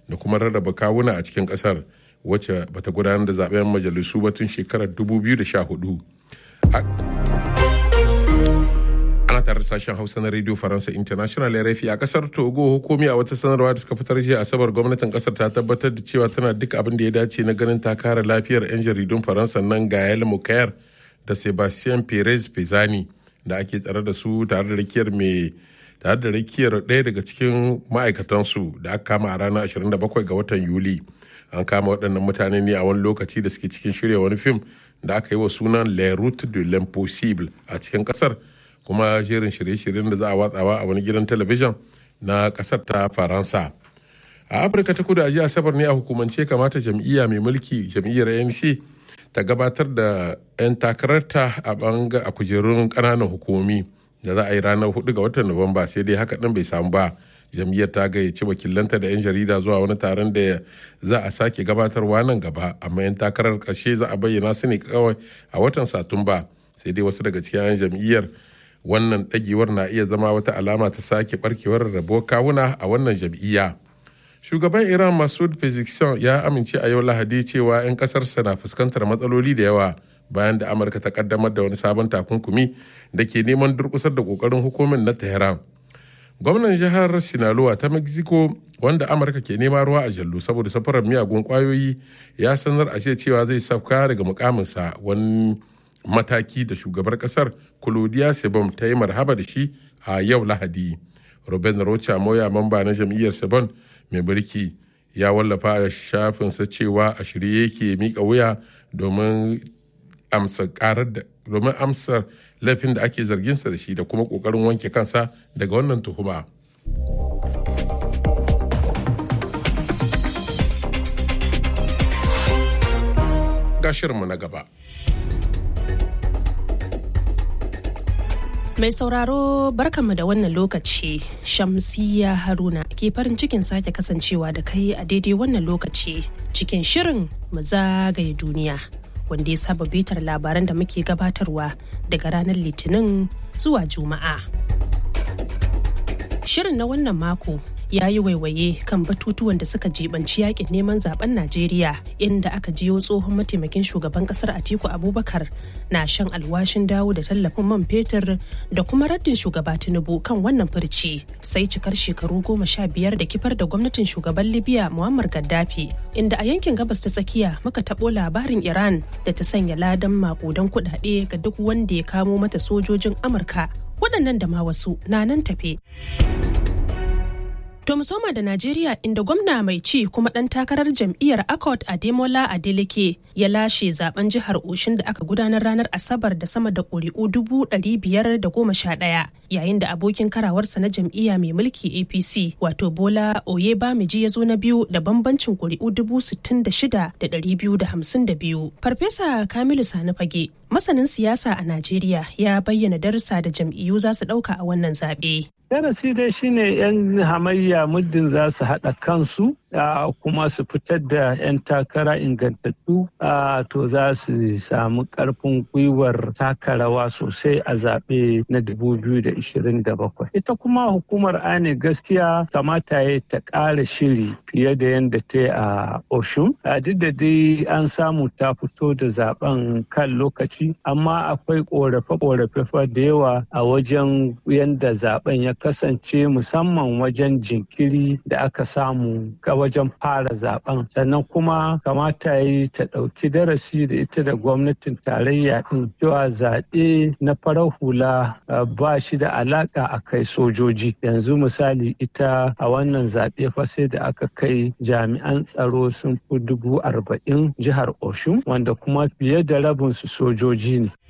da kuma rarraba kawuna a cikin kasar wacce bata gudanar da zaben majalisu ba tun shekarar 2014 ana tare da sashen hausa na radio faransa international rfi a kasar togo hukumi a wata sanarwa da suka fitar jiya asabar gwamnatin kasar ta tabbatar da cewa tana duk abin da ya dace na ganin ta kare lafiyar 'yan jaridun faransa nan gael mukayar da sebastien perez pezani da ake tsare da su tare da rakiyar mai tare da rakiyar ɗaya daga cikin ma'aikatansu da aka kama a ranar 27 ga watan yuli an kama waɗannan mutane ne a wani lokaci da suke cikin shirya wani fim da aka yi wa sunan le route de l'impossible a cikin ƙasar kuma jerin shirye-shiryen da za a watsawa a wani gidan talabijin na ƙasar ta faransa a afirka ta kudu a jiya asabar ne a hukumance kamata jam'iyya mai mulki jam'iyyar anc ta gabatar da 'yan takararta a banga a kujerun ƙananan hukumomi da za a yi ranar 4 ga watan nuwamba sai dai haka ɗin bai samu ba jam'iyyar ta gayyaci wakilanta da 'yan jarida zuwa wani taron da za a sake gabatarwa nan gaba amma 'yan takarar ƙarshe za a bayyana su ne kawai a watan satumba sai dai wasu daga cikin 'yan jam'iyyar wannan ɗagewar na iya zama wata alama ta sake barkewar rabuwar kawuna a wannan jam'iyya shugaban iran masud pezeshkian ya amince a yau lahadi cewa 'yan kasarsa na fuskantar matsaloli da yawa bayan da amurka ta kaddamar da wani sabon takunkumi da ke neman durkusar da kokarin hukumin na tehran gwamnan jihar sinaloa ta mexico wanda amurka ke nema ruwa a jallu saboda safarar miyagun kwayoyi ya sanar a cewa zai sauka daga mukaminsa wani mataki da shugabar kasar claudia sebon ta yi marhaba da shi a yau lahadi ruben rocha moya mamba na jam'iyyar sebon mai mulki ya wallafa a shafinsa cewa a shirye yake mika wuya domin amsa karar da domin amsar laifin da ake zarginsa da shi da kuma kokarin wanke kansa daga wannan tuhuma. Gashirinmu na gaba. Mai sauraro barkanmu da wannan lokaci Shamsiya Haruna ke farin cikin sake kasancewa da kai a daidai wannan lokaci cikin shirin mu zagaye duniya wanda ya saba bitar labaran da muke gabatarwa daga ranar litinin zuwa juma'a. Shirin na wannan mako ya yi waiwaye kan batutuwan da suka jibanci yakin neman zaben Najeriya inda aka jiyo tsohon mataimakin shugaban kasar Atiku Abubakar na shan alwashin dawo da tallafin man fetur da kuma raddin shugaba Tinubu kan wannan furci sai cikar shekaru goma sha biyar da kifar da gwamnatin shugaban Libya Muammar Gaddafi inda a yankin gabas ta tsakiya muka taɓo labarin Iran da ta sanya ladan makudan kuɗaɗe ga duk wanda ya kamo mata sojojin Amurka waɗannan da ma wasu na nan tafe. To mu soma da Najeriya inda gwamna mai ci kuma ɗan takarar jam'iyyar Accord Ademola Adeleke ya lashe zaben jihar Oshin da aka gudanar ranar Asabar da sama da ƙuri'u dubu ɗari biyar da goma sha ɗaya yayin da abokin karawarsa na jam'iyya mai mulki APC wato Bola Oyebamiji ya zo na biyu da bambancin ƙuri'u dubu sittin da shida da ɗari biyu da hamsin da biyu. Farfesa Kamilu Sani Fage masanin siyasa a Najeriya ya bayyana darussa da jam'iyyu za su ɗauka a wannan zaɓe. darasi dai shine 'yan hamayya muddin za su haɗa kansu kuma su fitar da 'yan takara ingantattu to za su samu ƙarfin gwiwar taka rawa sosai a zaɓe na 2027 ita kuma hukumar ane gaskiya kamata ya ta ƙara shiri fiye da yadda ta yi a oshun duk da dai an samu ta fito da zaben kan lokaci amma akwai ƙorafe-ƙorafe da yawa a wajen yadda zaben ya kasance musamman wajen jinkiri da aka samu ga wajen fara zaben sannan kuma kamata yi ta ɗauki darasi da ita da gwamnatin tarayya ɗin cewa zaɓe na farar hula ba shi da alaƙa a kai sojoji yanzu misali ita a wannan zaɓe fa sai da aka kai jami'an tsaro sun fi dubu arba'in jihar oshun wanda kuma fiye da rabinsu sojoji ne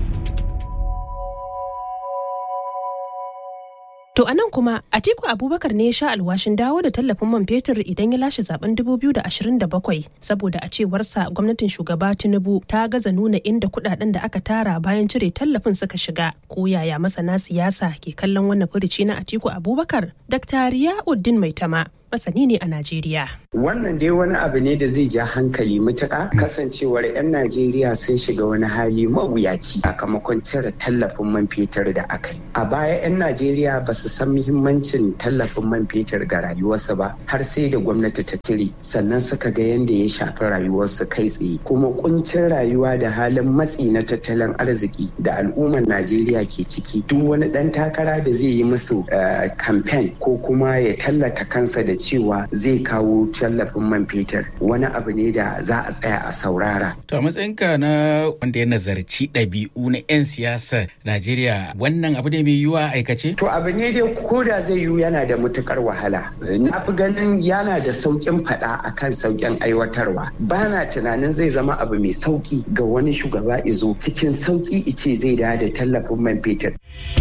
To a nan kuma Atiku Abubakar ne ya sha alwashin dawo da tallafin man fetur idan ya lashe zaben 2027 saboda a cewarsa gwamnatin shugaba Tinubu ta gaza nuna inda kudaden da aka tara bayan cire tallafin suka shiga. Ko yaya masana siyasa ke kallon wannan furuci na Atiku Abubakar? Dr. Riyauddin Maitama masani ne a Najeriya. Wannan dai wani abu ne da zai ja hankali matuƙa kasancewar 'yan Najeriya sun shiga wani hali mawuyaci sakamakon cire tallafin man fetur da aka yi. A baya 'yan Najeriya ba su san muhimmancin tallafin man fetur ga rayuwarsu ba har sai da gwamnati ta cire sannan suka ga yadda ya shafi rayuwarsu kai tsaye kuma kuncin rayuwa da halin matsi na tattalin arziki da al'ummar Najeriya ke ciki duk wani ɗan takara da zai yi musu kamfen ko kuma ya tallata kansa da cewa zai kawo tallafin man fetur wani abu ne da za a tsaya a saurara. To a matsayinka na wanda ya nazarci ɗabi'u na 'yan siyasa Najeriya wannan abu ne mai yiwuwa aikace? To abu ne dai ko da zai yiwu yana da matukar wahala. Na fi ganin yana da sauƙin faɗa akan sauƙin aiwatarwa. Ba na tunanin zai zama abu mai sauƙi ga wani shugaba izo cikin sauƙi ice zai da da tallafin man fetur.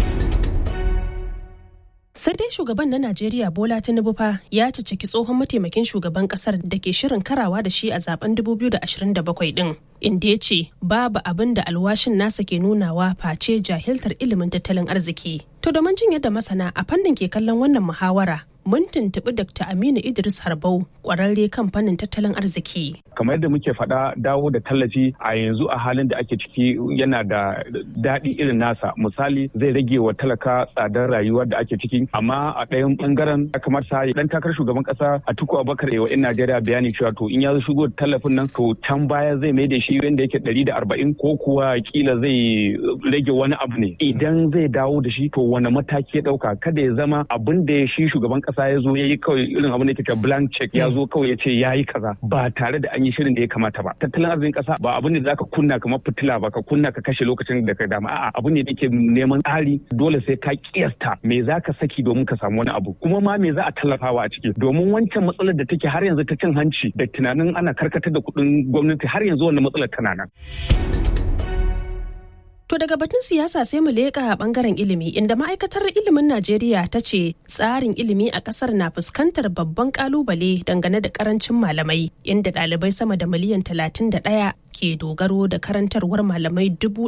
sai dai shugaban na najeriya bola tinubu fa ya cicciki tsohon mataimakin shugaban kasar da ke shirin karawa da shi a zaben 2027 din inda ya ce babu abin da alwashin nasa ke nunawa face jahiltar ilimin tattalin arziki to domin jin yadda masana a fannin ke kallon wannan muhawara mun tuntuɓi Dr. Aminu Idris Harbau ƙwararre kan fannin tattalin arziki. Kamar yadda muke faɗa dawo da tallafi a yanzu a halin da ake ciki yana da daɗi irin nasa. Misali zai rage wa talaka tsadar rayuwar da ake ciki amma a ɗayan ɓangaren ya kamata ɗan takarar shugaban ƙasa a tuku abubakar yawa 'yan Najeriya bayani cewa to in ya zo shigo da tallafin nan to can baya zai mai da shi wanda yake ɗari da arba'in ko kuwa kila zai rage wani abu ne. Idan zai dawo da shi to wani mataki ya ɗauka kada ya zama abin da shi shugaban ƙasa kasa ya zo ya yi kawai irin abin da ke blank check ya zo kawai ya ce ya yi kaza ba tare da an yi shirin da ya kamata ba tattalin arzikin kasa ba abin da za ka kunna kamar fitila ba ka kunna ka kashe lokacin da ka dama a'a abin ne da ke neman tsari dole sai ka kiyasta me za ka saki domin ka samu wani abu kuma ma me za a tallafawa a ciki domin wancan matsalar da take har yanzu ta cin hanci da tunanin ana karkatar da kuɗin gwamnati har yanzu wannan matsalar tana nan. To daga batun siyasa sai mu leƙa a ɓangaren ilimi inda ma'aikatar ilimin Najeriya ta ce tsarin ilimi a ƙasar na fuskantar babban ƙalubale dangane da ƙarancin malamai inda ɗalibai sama da miliyan 31 ke dogaro da karantarwar malamai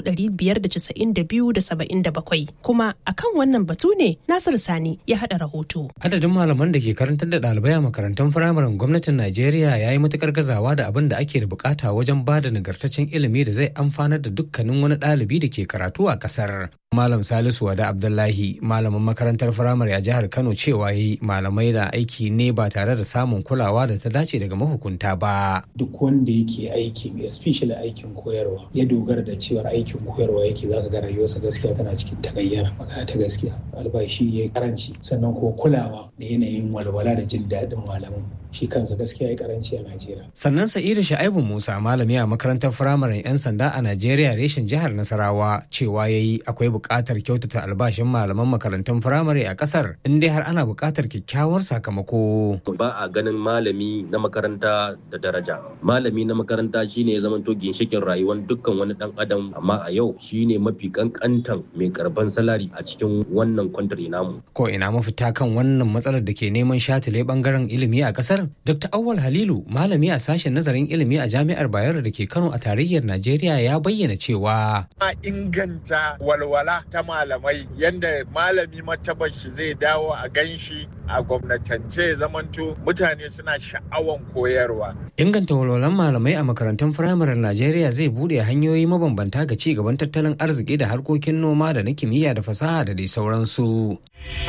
592,77 kuma akan wannan batu ne Nasir Sani ya haɗa rahoto. Adadin malaman da ke karantar da ɗalibai a makarantun firamaren gwamnatin Najeriya ya yi matuƙar gazawa da abin da ake da bukata wajen ba da nagartaccen ilimi da zai amfanar da dukkanin wani ɗalibi da ke karatu a kasar. Malam Salisu Wada Abdullahi, malamin makarantar firamare a jihar Kano cewa yi malamai da aiki ne ba tare da samun kulawa da ta dace daga mahukunta ba. Duk wanda yake aikin, especially aikin koyarwa, ya dogara da cewar aikin koyarwa yake zaka ga rayuwarsa gaskiya tana cikin tagayyara. Magana ta gaskiya, albashi ya karanci, sannan kuma kulawa da yanayin walwala da jin daɗin malaman. shi kansa gaskiya ya karanci a Najeriya. Sannan Sa'idu Sha'ibu Musa malami a makarantar firamaren 'yan sanda a Najeriya reshen jihar Nasarawa cewa ya yi akwai buƙatar kyautata albashin malaman makarantun firamare a ƙasar in dai har ana buƙatar kyakkyawar sakamako. Ba a ganin malami na makaranta da daraja. Malami na makaranta shine ya zamanto ginshikin rayuwar dukkan wani ɗan adam amma a yau shine mafi kankantan mai karban salari a cikin wannan kwantari namu. Ko ina mafita kan wannan matsalar da ke neman shatile bangaren ilimi a ƙasar Dr. Awal Halilu, malami a sashen nazarin ilimi a Jami'ar Bayero da ke Kano a tarayyar Najeriya ya bayyana cewa. A inganta walwala ta malamai yadda malami martabar shi zai dawo a ganshi a gwamnatance zamanto mutane suna sha'awan koyarwa. Inganta walwalan malamai a makarantun firamaren Najeriya zai bude hanyoyi mabambanta ga ci gaban tattalin arziki da harkokin noma da na kimiyya da fasaha da dai sauransu.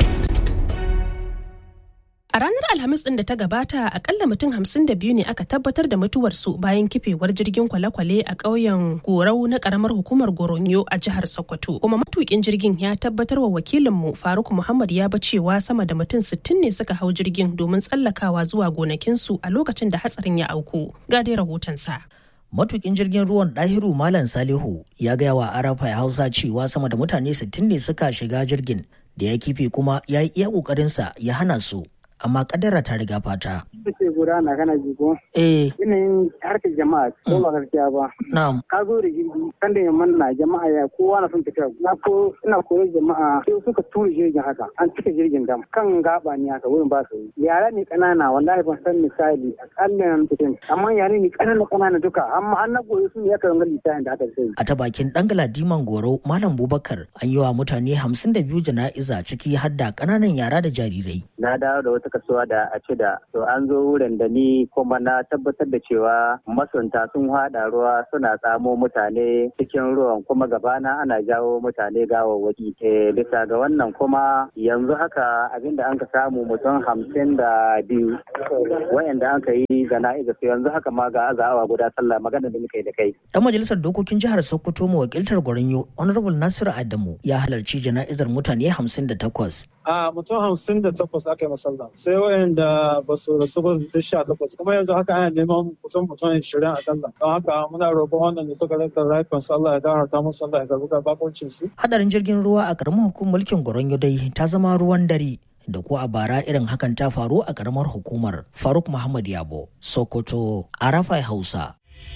A ranar Alhamis ɗin da ta gabata akalla mutum hamsin da biyu ne aka tabbatar da mutuwarsu bayan kifewar jirgin kwale-kwale a ƙauyen Gorau na ƙaramar hukumar Goronyo a jihar Sokoto. Kuma matukin jirgin ya tabbatar wa wakilinmu Faruk Muhammad ya ba cewa sama da mutum sittin ne suka hau jirgin domin tsallakawa zuwa gonakinsu a lokacin da hatsarin ya auku. Ga dai rahotonsa. Matukin jirgin ruwan ɗahiru Malam Salihu ya gaya wa Arafa Hausa cewa sama da mutane sittin ne suka shiga jirgin da ya kife kuma ya yi iya ƙoƙarinsa ya hana su amma kadara ta riga fata. Kace gudana kana ji ko? Eh. Yanayin harkar jama'a ko ba gaskiya ba. Na'am. Ka zo da jirgi kan da yamman na jama'a ya kowa na son tafiya. Na ko ina koyar jama'a sai suka tura jirgin haka. An cika jirgin dam kan gaba ne haka wurin ba su yi. Yara ne kanana wallahi ban san misali akalla cikin amma yare ne kanana kanana duka amma an na goyi su ne ya kan gani lissafin da aka sai. A ta bakin dangala Diman Goro Malam Bubakar an yi wa mutane hamsin da biyu jana'iza ciki har da kananan yara da jarirai. Na dawo da wata wata kasuwa da a ci da to an zo wurin da ni kuma na tabbatar da cewa masunta sun haɗa ruwa suna tsamo mutane cikin ruwan kuma gabana ana jawo mutane gawawwaki bisa ga wannan kuma yanzu haka abinda an ka samu mutum hamsin da biyu wayanda an ka yi jana'iza su yanzu haka ma ga azawa guda sallah magana da muka yi da kai dan majalisar dokokin jihar sokoto mawakiltar gwaranyo honorable nasiru adamu ya halarci jana'izar mutane hamsin da takwas a mutum hamsin da takwas aka yi masalla sai wayanda ba su rasu ba da sha takwas kuma yanzu haka ana neman kusan mutum ashirin a kalla don haka muna roƙon wannan da suka rasa rayukan sallah ya gafarta musu sallah ya karɓi bakuncin su. hadarin jirgin ruwa a ƙaramin hukumar mulkin goronyo dai ta zama ruwan dare da ko a bara irin hakan ta faru a ƙaramar hukumar faruk muhammad yabo sokoto arafai hausa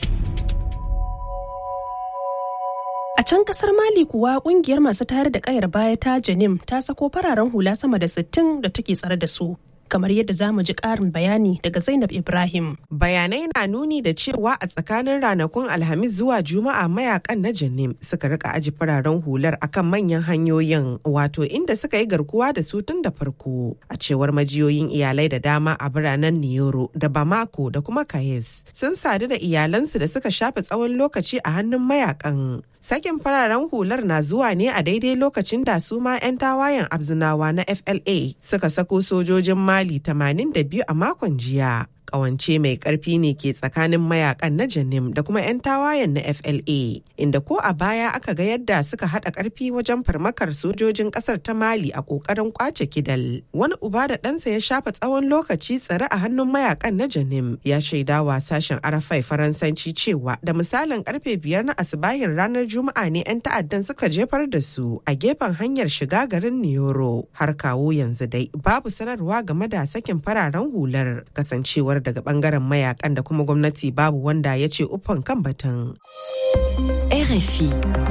A can kasar Mali kuwa kungiyar masu tayar da kayar baya ta Janim ta sako fararen hula sama da 60 da take tsare da su. Kamar yadda za mu ji ƙarin bayani daga Zainab Ibrahim. Bayanai na nuni da cewa a tsakanin ranakun Alhamis zuwa Juma'a mayakan na Janim suka rika aji fararen hular akan manyan hanyoyin wato inda suka yi garkuwa da su tun da farko. A cewar majiyoyin iyalai da dama a biranen Niyoro da Bamako da kuma Kayes sun sadu da iyalansu da suka shafe tsawon lokaci a hannun mayakan. Sakin fararen hular na zuwa ne a daidai lokacin da su ma 'yan tawayen abzinawa na FLA suka sako sojojin Mali 82 a makon jiya. Kawance mai karfi ne ke tsakanin mayakan na Janim da kuma 'yan tawayen na FLA, inda ko a baya aka ga yadda suka haɗa karfi wajen farmakar sojojin ƙasar ta Mali a ƙoƙarin kwace kidal. Wani uba da ɗansa ya shafa tsawon lokaci tsare a hannun mayakan na Janim ya shaidawa sashen Arafai Faransanci cewa da misalin karfe biyar na asibahin ranar Juma'a ne 'yan ta'addan suka jefar da su a gefen hanyar shiga garin Niyoro. Har kawo yanzu dai babu sanarwa game da sakin fararen hular kasancewar daga bangaren mayakan da kuma gwamnati babu wanda ya ce uffan kan batun. RFI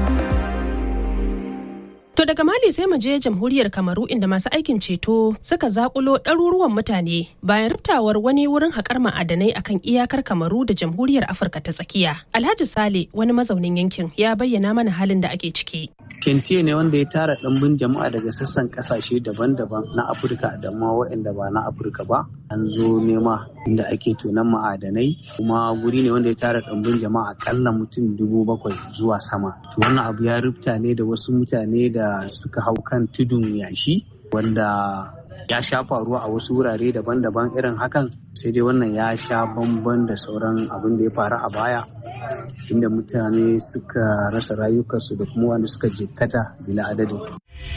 To daga Mali sai mu je jamhuriyar Kamaru inda masu aikin ceto suka zakulo ɗaruruwan mutane bayan riftawar wani wurin haƙar ma'adanai akan iyakar Kamaru da jamhuriyar Afirka ta tsakiya. Alhaji Sale wani mazaunin yankin ya bayyana mana halin da ake ciki. Kentiye ne wanda ya tara ɗimbin jama'a daga sassan ƙasashe daban-daban na Afirka da ma waɗanda ba na Afirka ba. An zo nema inda ake tonon ma'adanai kuma guri ne wanda ya tara ɗimbin jama'a akalla mutum dubu bakwai zuwa sama. To wannan abu ya rufta ne da wasu mutane da suka hau kan tudun yashi wanda ya sha faruwa a wasu wurare daban-daban irin hakan sai dai wannan ya sha bamban da sauran abin da ya faru a baya inda mutane suka rasa rayukansu da kuma wanda suka jikkata bila adadin.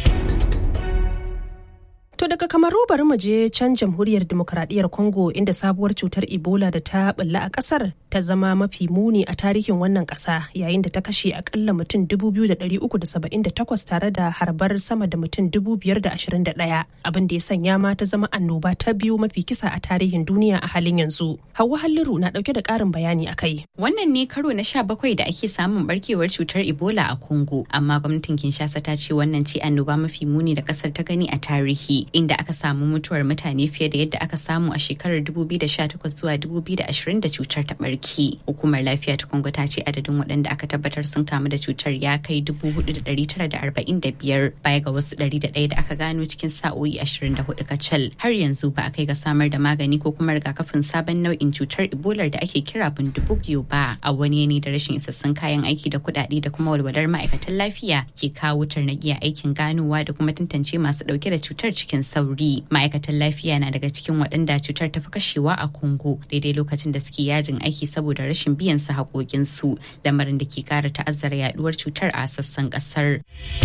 To daga kamaru bari mu je can jamhuriyar demokradiyyar Congo inda sabuwar cutar Ebola da ta bulla a kasar ta zama mafi muni a tarihin wannan kasa yayin da ta kashe akalla mutum 2,378 tare da harbar sama da mutum 521 abin da ya sanya ma ta zama annoba ta biyu mafi kisa a tarihin duniya a halin yanzu. Hauwa Halliru na dauke da karin bayani a kai. Wannan ne karo na sha bakwai da ake samun barkewar cutar Ebola a Congo amma gwamnatin Kinshasa ta ce wannan ce annoba mafi muni da kasar ta gani a tarihi. inda aka samu mutuwar mutane fiye da yadda aka samu a shekarar 2018 zuwa 2020 da cutar ta barki. Hukumar lafiya ta Congo ta ce adadin waɗanda aka tabbatar sun kamu da cutar ya kai 4,945 baya ga wasu 101 da aka gano cikin sa'o'i 24 kacal. Har yanzu ba a kai ga samar da magani ko kuma rigakafin sabon nau'in cutar Ebola da ake kira bundubugyo ba a wani yanayi da rashin isassun kayan aiki da kuɗaɗe da kuma walwalar ma'aikatan lafiya ke kawo tarnaƙiya aikin ganowa da kuma tantance masu ɗauke da cutar cikin sauri ma'aikatan lafiya na daga cikin waɗanda cutar ta fi kashewa a congo daidai lokacin da suke yajin aiki saboda rashin biyan su haƙoƙinsu lamarin da ke ƙara ta'azzara yaduwar cutar a sassan ƙasar.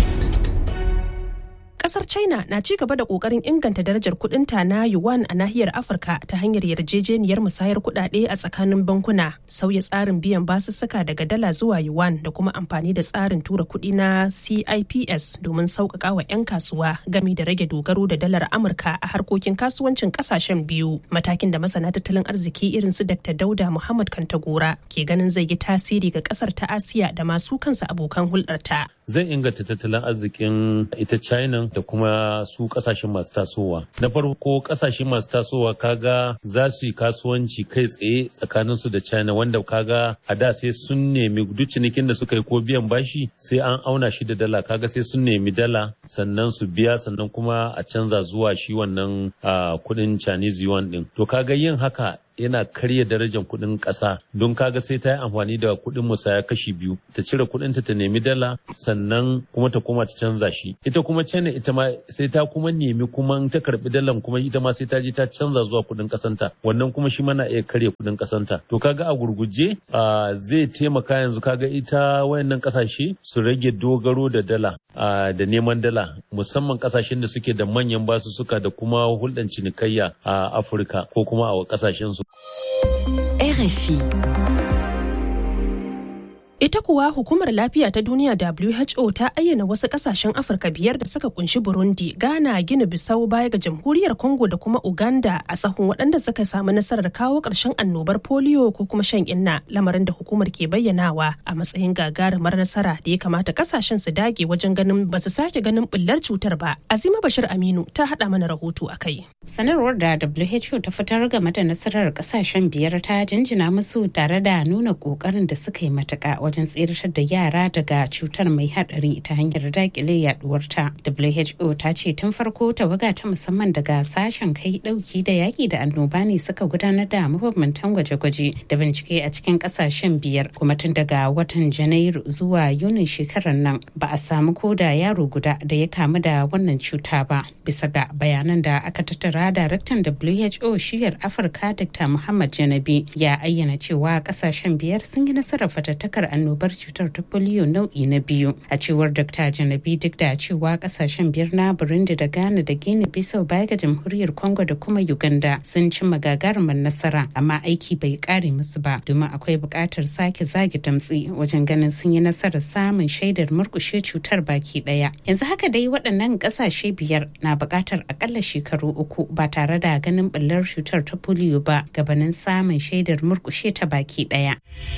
Kasar China na ci gaba da kokarin inganta darajar kudinta na yuan a nahiyar Afirka ta hanyar yarjejeniyar musayar kudade a tsakanin bankuna, sauya tsarin biyan basussuka daga dala zuwa yuan da kuma amfani da tsarin tura kudi na CIPS domin sauƙaƙa wa 'yan kasuwa gami da rage dogaro da dalar Amurka a harkokin kasuwancin ƙasashen biyu. Matakin da masana tattalin arziki irin su Dr. Dauda Muhammad Kantagora ke ganin zai yi tasiri ga ƙasar ta Asiya da masu kansa abokan hulɗarta. Zai inganta tattalin arzikin ita China da da kuma su kasashen masu tasowa na farko kasashe masu tasowa kaga za su yi kasuwanci kai tsaye tsakanin su da china wanda kaga a da sai sun nemi duk cinikin da suka yi ko biyan bashi sai an auna shi da dala kaga sai sun nemi dala sannan su biya sannan kuma a canza zuwa shi wannan kudin chinese yuan din to kaga yin haka yana karya darajar kuɗin ƙasa don kaga sai ta yi amfani da kuɗin musaya kashi biyu ta cire kuɗin ta ta nemi dala sannan kuma ta koma ta canza shi ita kuma china ita ma sai ta kuma nemi kuma ta karbi dalan kuma ita ma sai ta je ta canza zuwa kuɗin ƙasanta wannan kuma shi mana iya karya kuɗin ƙasanta to kaga a gurguje zai taimaka yanzu kaga ita wayannan ƙasashe su rage dogaro da dala da neman dala musamman ƙasashen da suke da manyan basussuka da kuma hulɗar cinikayya a afirka ko kuma a ƙasashen su RFI. Ita kuwa hukumar lafiya ta duniya WHO ta ayyana wasu kasashen Afirka biyar da suka kunshi Burundi, Ghana, Gini Bissau baya ga jamhuriyar Congo da kuma Uganda a sahun waɗanda suka samu nasarar kawo ƙarshen annobar polio ko kuma shan inna lamarin da hukumar ke bayyanawa a matsayin gagarumar nasara da ya kamata kasashen su dage wajen ganin ba su sake ganin bullar cutar ba. Azima Bashir Aminu ta haɗa mana rahoto a kai. Sanarwar da WHO ta fitar game da nasarar kasashen biyar ta jinjina musu tare da nuna ƙoƙarin da suka yi matuƙa wajen tseratar da yara daga cutar mai hadari ta hanyar dakile yaduwarta. WHO ta ce tun farko tawaga ta musamman daga sashen kai dauki da yaki da annoba ne suka gudanar da mabambantan gwaje-gwaje da bincike a cikin kasashen biyar kuma tun daga watan janairu zuwa yunin shekarar nan ba a samu ko da yaro guda da ya kamu da wannan cuta ba bisa ga bayanan da aka tattara daraktan WHO shiyar Afirka Dr. Muhammad Janabi ya ayyana cewa kasashen biyar sun yi nasarar fatattakar annobar cutar ta polio nau'i na biyu a cewar dr janabi duk da cewa kasashen biyar na burundi da ghana da guinea bissau baya ga jamhuriyar congo da kuma uganda sun cimma gagarumar nasara amma aiki bai kare musu ba domin akwai buƙatar sake zage damtsi wajen ganin sun yi nasarar samun shaidar murkushe cutar baki ɗaya yanzu haka dai waɗannan ƙasashe biyar na buƙatar akalla shekaru uku ba tare da ganin ɓullar cutar ta polio ba gabanin samun shaidar murkushe ta baki ɗaya.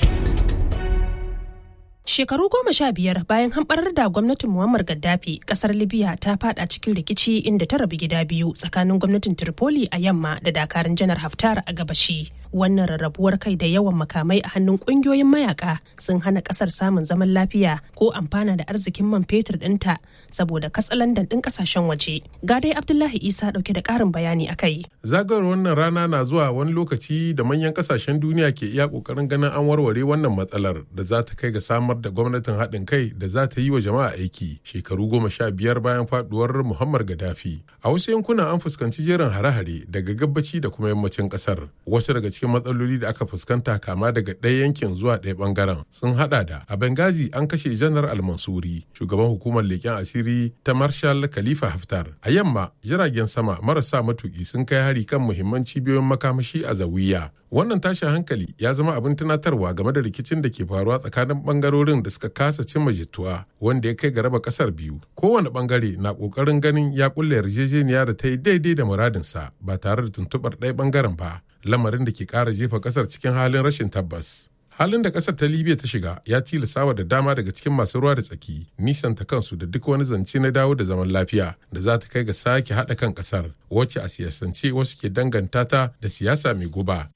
Shekaru goma sha biyar bayan hamɓarar da gwamnatin Muammar Gaddafi, kasar Libya ta fada cikin rikici inda ta rabu gida biyu tsakanin gwamnatin Tripoli a yamma da dakarun janar Haftar a gabashi. Wannan rarrabuwar kai da yawan makamai a hannun ƙungiyoyin mayaka sun hana ƙasar samun zaman lafiya ko amfana da arzikin man fetur ɗinta saboda katsalandan ɗin ƙasashen waje. Ga dai Abdullahi Isa ɗauke da ƙarin bayani a kai. Zagayowar wannan rana na zuwa wani lokaci da manyan ƙasashen duniya ke iya ƙoƙarin ganin an warware wannan matsalar da za ta kai ga samar samar da gwamnatin haɗin kai da za ta yi wa jama'a aiki shekaru goma sha biyar bayan faduwar muhammad gaddafi a wasu yankuna an fuskanci jerin hare-hare daga gabaci da kuma yammacin ƙasar wasu daga cikin matsaloli da aka fuskanta kama daga ɗaya yankin zuwa ɗaya ɓangaren sun haɗa da a benghazi an kashe janar almansuri shugaban hukumar leƙen asiri ta marshal khalifa haftar a yamma jiragen sama marasa matuƙi sun kai hari kan muhimman cibiyoyin makamashi a zawiya wannan tashin hankali ya zama abin tunatarwa game da rikicin da ke faruwa tsakanin bangarorin da suka kasa cimma jituwa wanda ya kai ga raba kasar biyu kowane bangare na kokarin ganin ya kulle yarjejeniya da ta yi daidai da muradinsa ba tare da tuntubar ɗaya bangaren ba lamarin da ke ƙara jefa kasar cikin halin rashin tabbas halin da kasar ta libya ta shiga ya tilasawa da dama daga cikin masu ruwa da tsaki nisanta kansu da duk wani zance na dawo da zaman lafiya da za ta kai ga sake haɗa kan kasar wacce a siyasance wasu ke danganta ta da siyasa mai guba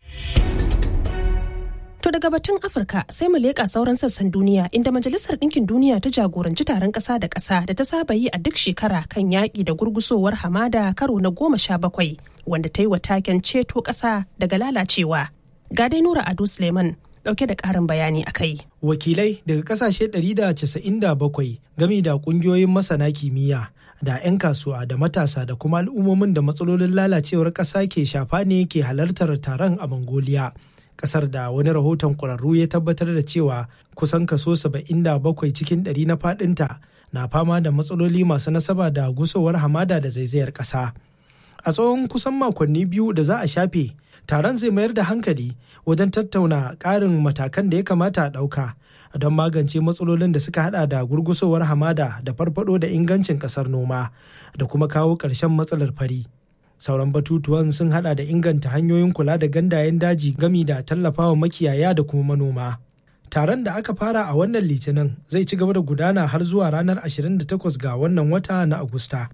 To daga batun Afirka sai mu leƙa sauran sassan duniya inda Majalisar Ɗinkin Duniya ta jagoranci taron ƙasa da ƙasa da ta saba yi a duk shekara kan yaƙi da gurgusowar hamada karo na goma sha bakwai wanda ta yi wa taken ceto ƙasa daga lalacewa. Ga dai Nura Ado Suleiman ɗauke da ƙarin bayani a kai. Wakilai daga ƙasashe 197 gami da ƙungiyoyin masana kimiyya da 'yan kasuwa da matasa da kuma al'ummomin da matsalolin lalacewar ƙasa ke shafa ne ke halartar taron a Mongolia. kasar da wani rahoton ƙwararru ya tabbatar da cewa kusan kaso 77 cikin ɗari na fadinta na fama da matsaloli masu nasaba da gusowar hamada da zaizayar ƙasa. A tsawon kusan makonni biyu da za a shafe, taron zai mayar da hankali wajen tattauna ƙarin matakan da ya kamata a ɗauka don magance matsalolin da suka hada da gurgusowar hamada da farfado da ingancin ƙasar noma da kuma kawo ƙarshen matsalar fari. sauran batutuwan sun hada da inganta hanyoyin kula da gandayen daji gami da tallafawa makiyaya da kuma manoma Taron da aka fara a wannan litinin zai ci gaba da gudana har zuwa ranar 28 ga wannan wata na Agusta.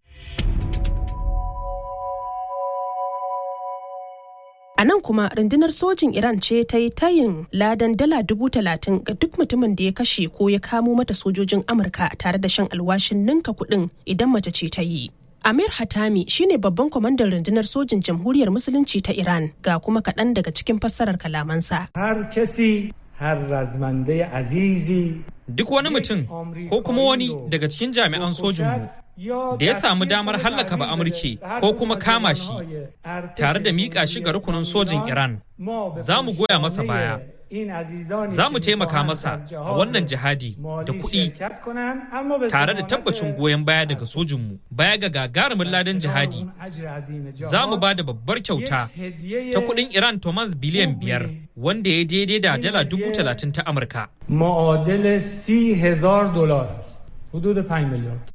A nan kuma rundunar sojin Iran ce ta yi tayin ladan dala dubu talatin ga duk mutumin da ya kashe ko ya kamo mata sojojin Amurka tare da shan alwashin ninka kuɗin idan mace ce ta yi. Amir Hatami shine babban kwamandan rundunar sojin jamhuriyar musulunci ta Iran ga kuma kaɗan daga cikin fassarar kalamansa. Har kesi har razmande azizi Duk wani mutum ko kuma wani daga cikin jami'an sojinmu da ya samu damar hallaka ba Amurke ko kuma kama shi tare da miƙa shi ga rukunin sojin Iran za mu goya masa baya. Za mu taimaka masa a wannan jihadi da kuɗi tare da tabbacin goyon baya daga sojinmu baya ga gagarumin ladan jihadi. Za mu ba da babbar kyauta ta kuɗin Iran Thomas biliyan biyar wanda ya daidai da dala dubu talatin ta Amurka. معادل سی هزار دلار است حدود 5 میلیارد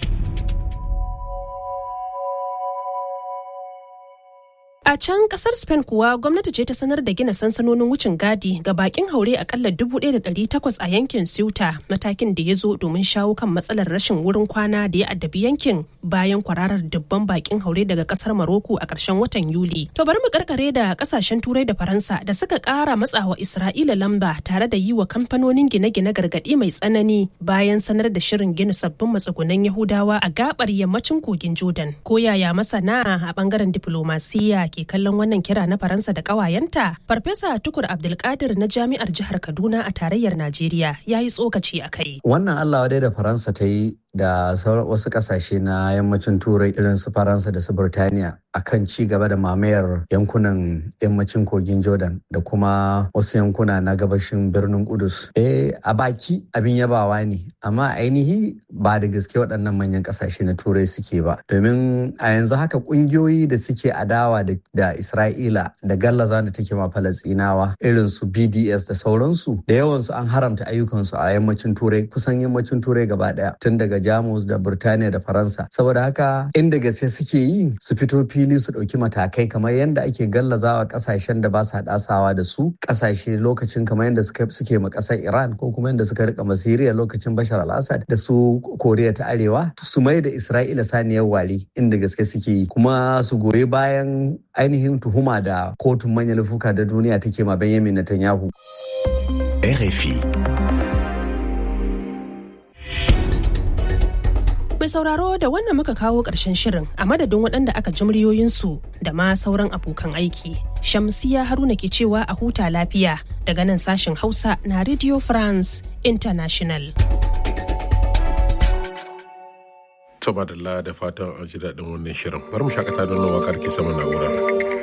A can kasar Spain kuwa gwamnati ce ta sanar da gina sansanonin wucin gadi ga bakin haure akalla 1,800 a yankin Ceuta matakin da ya zo domin shawo kan matsalar rashin wurin kwana da ya addabi yankin bayan kwararar dubban bakin haure daga kasar Maroko a ƙarshen watan Yuli. To bari mu karkare da kasashen Turai da Faransa da suka ƙara matsawa Isra'ila lamba tare da yi wa kamfanonin gine-gine gargaɗi mai tsanani bayan sanar da shirin gina sabbin matsugunan Yahudawa a gabar yammacin kogin Jordan. Ko yaya masana a bangaren diplomasiya ke kallon wannan kira na Faransa da ƙawayenta? Farfesa Tukur Abdulkadir na Jami'ar Jihar Kaduna a tarayyar Najeriya ya yi tsokaci a kai. Wannan Allah wadai da Faransa ta yi da wasu kasashe na yammacin turai irin su faransa da su burtaniya akan ci gaba da mamayar yankunan yammacin kogin jordan da kuma wasu yankuna na gabashin birnin kudus eh a baki abin yabawa ne amma ainihi ba da gaske waɗannan manyan kasashe na turai suke ba domin a yanzu haka ƙungiyoyi da suke adawa da isra'ila da gallaza da take ma falastinawa irin su bds da sauransu da yawansu an haramta ayyukansu a yammacin turai kusan yammacin turai gaba ɗaya tun daga jamus da burtaniya da faransa saboda haka inda gaske suke yi su fito fili su ɗauki matakai kamar yadda ake gallazawa ƙasashen da ba su haɗasawa da su ƙasashe lokacin kamar yadda suke ma ƙasar iran ko kuma yadda suka rika masiriya lokacin bashar al-assad da su koriya ta arewa su mai da isra'ila saniyar wari inda gaske suke yi kuma su goyi bayan ainihin tuhuma da kotun manyan laifuka da duniya take ma benjamin netanyahu RFI Mai sauraro da wannan muka kawo ƙarshen shirin a madadin waɗanda aka ji muryoyinsu da ma sauran abokan aiki. Shamsiya Haruna ke cewa a huta lafiya daga nan sashen Hausa na Radio France International. Taba da fatan an ji daɗin wannan shirin. Bari mu shakata don wakar ke sama na'urar.